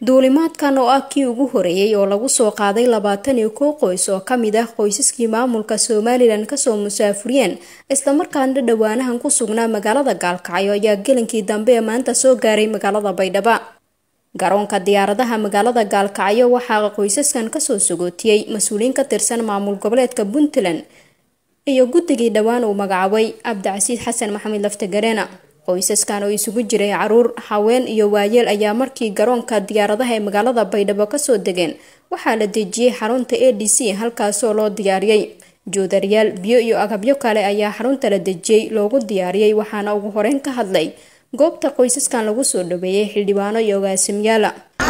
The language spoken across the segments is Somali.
duulimaadkan oo ah kii ugu horeeyey oo lagu soo qaaday labaatan iyo kow qoys oo ka mid ah qoysaskii maamulka somalilan kasoo musaafuriyeen islamarkaana dhowaanahan ku sugnaa magaalada gaalkacyo ayaa gelinkii dambe ee maanta soo gaaray magaalada baydhabo garoonka diyaaradaha magaalada gaalkacyo waxaa qoysaskan kasoo sagootiyey mas-uuliyiin ka tirsan maamul goboleedka puntland iyo guddigii dhowaan uu magacaabay cabdicasiid xasan maxamed laftagarena qoysaskan oo isugu jiray caruur haween iyo waayeel ayaa markii garoonka diyaaradaha ee magaalada baydhabo kasoo degeen waxaa la dejiyey xarunta a d c halkaasoo loo diyaariyey joodariyaal biyo iyo agabyo kale ayaa xarunta la dejiyey loogu diyaariyey waxaana ugu horeyn ka hadlay goobta qoysaskan lagu soo dhaweeyey xildhibaano iyo ogaasimyaala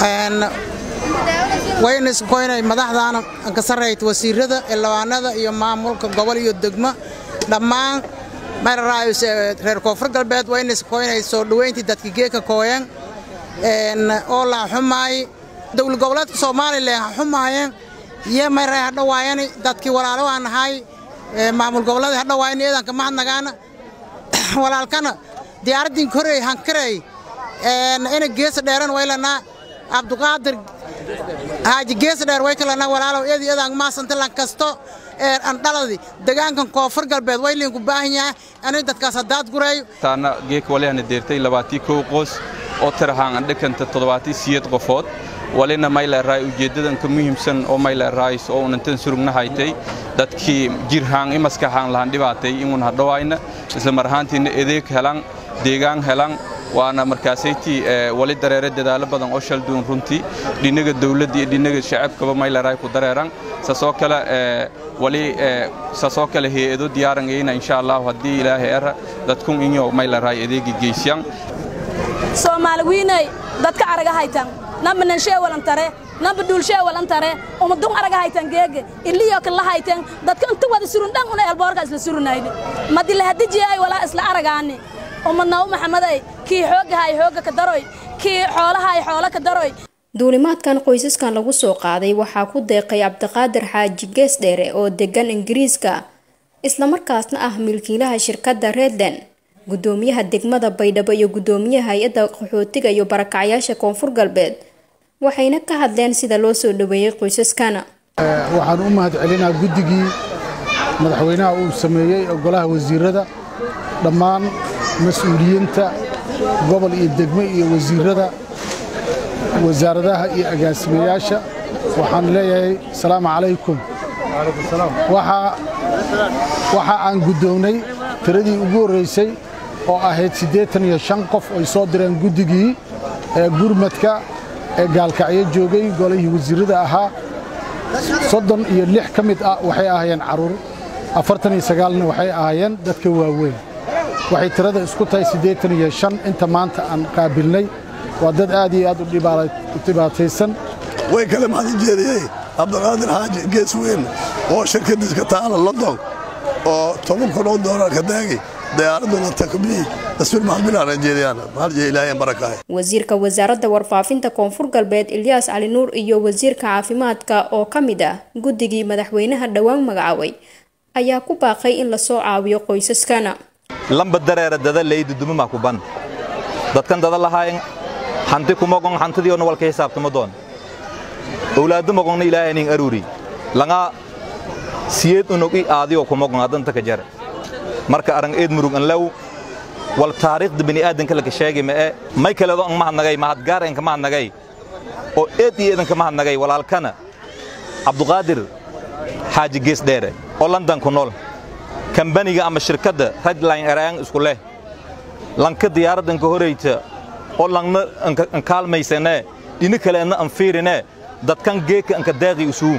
wayna iskoynay madaxdaana ka sarrayta wasiirada xildhibaanada iyo maamulka gobol iyo degmo dhammaan reer koonfur galbeed wayna iskoynay soo dhoweyntii dadka geeka kooyeen oo la xumaay dowlad goboleedka soomaalilan ha xumaayeen iyo mayray hadhawaayani dadkii walaalo aan nahay maamul goboleeda hadhawaayani eedanka mahadnagaana walaalkana diyaaraddin korey hankarey ina geesa dheeran waylanaa cabduqaadir haaji geesa dheer way kalana walaalow eedi eedan maasanta lan kasto andhaladi degaankan koonfur galbeed way liinku baahan yahay ani dadkaas haddaad gureeyo taana geeka walihana deertay labaatii kow qoos oo tirahaan andhikanta toddobaatii siyeed qofood walina mayleeraay ujeeddadan ka muhiimsan oo mayleeraayis oo unantan surugna haytay dadkii jirhaan i maskaxaan lahan dhibaatay inun hadhawaayna isla mar ahaantiina edeeg helan deegaan helan waana markaasaytii wali dareere dadaalo badan oo shalduun runtii dhinaga dawladda iyo dhinaga shacabkaba mayleeraay ku dareeran saasoo kale wali saasoo kale hay-ado diyaarangayna insha allahu haddii ilaahay era dadkun inyo mayleeraay adeegi geysyan soomaali wiinay dadka araga haytan namba nanshee walantare namba duulshee walantare umadun araga haytan geege iliyo kala haytan dadka inta wada surun dhan una elboorka isla surunaydi madi la hadijiyay walaa isla aragaani umadnaw maxamaday kii xoogahay xooga ka daroy kii xoolahay xoolo ka daroy duulimaadkan qoysaskan lagu soo qaaday waxaa ku deeqay cabdiqaadir xaaji gees dheere oo degan ingiriiska islamarkaasna ah milkiilaha shirkadda redland gudoomiyaha degmada baydhabo iyo gudoomiyaha hay-adda qaxootiga iyo barakacyaasha koonfur galbeed waxayna ka hadleen sida loo soo dhaweeyey qoysaskana waxaan u mahad celinaa guddigii madaxweynaha uu sameeyey golaha wasiirada dhammaan mas-uuliyiinta gobol iyo degmo iyo wasiirada wasaaradaha iyo agaasimayaasha waxaan leeyahay asalaamu calaykum waxa aan guddoognay tiradii ugu horraysay oo ahayd siddeetan iyo shan qof ay soo direen guddigii ee gurmadka ee gaalkacyo joogay golihii wasiirrada ahaa soddon iyo lix ka mid ah waxay ahaayeen carruur afartan iyo sagaalna waxay ahaayeen dadka waaweyn waxay tirada isku tahay siddeetan iyo shan inta maanta aan qaabilnay waa dad aad iyo aad u dhibaataysan way kale mahadin jeediyey cabdiqaadir xaaji gees weyn oo shirkadiiska taala london oo toban kun oo doolar ka daagi diyaaraduna takbii taswiir mahadbilaan jeediyaan mahadje ilaahay barakaay wasiirka wasaaradda warfaafinta koonfur galbeed ilyaas cali nuur iyo wasiirka caafimaadka oo ka mid ah guddigii madaxweynaha dhowaan magacaabay ayaa ku baaqay in lasoo caawiyo qoysaskana lamba dareera dada leydu dumama ku ban dadkan dada lahaayen hanti kumogon hantidiona walka xisaabtama doon owlaadu mogonna ilaahay nin aruri langa siyeed unogi aadiyo kumogon adanta ka jare marka arang eed murug an law wal taariikhda bini'aadanka laka sheegay ma'e may kaleedo an mahadnagay mahadgaar enka mahadnagay oo eed iyo eedanka mahadnagay walaalkana cabduqaadir xaaji gees dheere oo london ku nool kambaniga ama shirkadda redline eraan isku leh lanka diyaaraddanka horayta oo langna an kaalmaysanee dhini kaleenna an fiirinee dadkan geeka anka daaqi usuu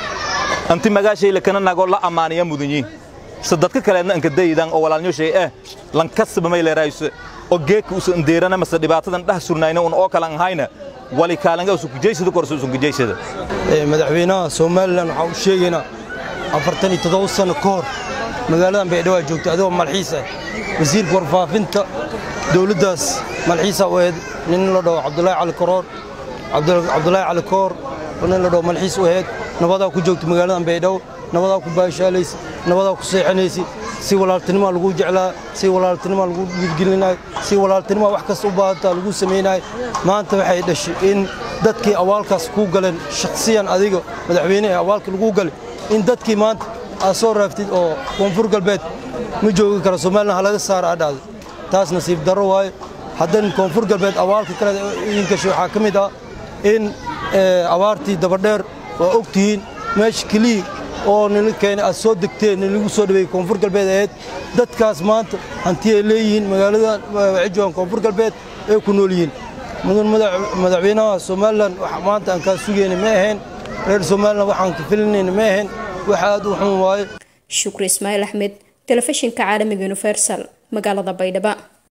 anti magaashay lakana nagoo la ammaaniya mudunyi se dadka kaleedna anka daydan oo walaalnyoshay eh lankasaba may leeraayso oo geeka usa andeerana mase dhibaatadan dhah surnayna un oo kale an hayna wali kaalanga usu kujaysada korse usun kujaysada madaxweynaha somalilan waxaan u sheegaynaa afartan iyo toddoba sano ka hor magaaladan baydhawaa joogta adigoo malxiis ah wasiirka warfaafinta dowladdaas malxiisa u ahayd nin la dhaho cabdulaahi cali koroor cabdulaahi cali koor nin la dhaho malxiis u ahayd nabadaa ku joogta magaaladan baydhabo nabadaa ku baashaalaysa nabadaa ku seexanaysa si walaaltinimaa lagu jeclaa si walaaltinimaa lagu dhiirgelinayo si walaaltinimaa wax kasta u baahantaa lagu samaynayo maanta waxay dhashay in dadkii awaalkaas kuu galeen shakhsiyan adiga madaxweyne ee awaalka laguu galay in dadkii maanta aad soo raaftid oo koonfur galbeed ma joogi kara somalilan ha laga saara adhacday taas nasiib darro waaye haddan koonfur galbeed awaalka kale idinkashi waxaa ka mid ah in abaartii dabadheer waa og tihiin meesha keliya oo nila keenay aad soo degteen nalagu soo dhaweeyey koonfur galbeed ahayd dadkaas maanta hanti ay leeyihiin magaaladan waxay joogaan koonfur galbeed ay ku nool yihiin mudan madaxweynaha somalilan maanta aan kaa sugayna ma ahayn reer somalilan waxaan ka filinayna ma ahayn wax aad u xun waaye shukri ismaaciil axmed telefishinka caalamiga universal magaalada baydhabo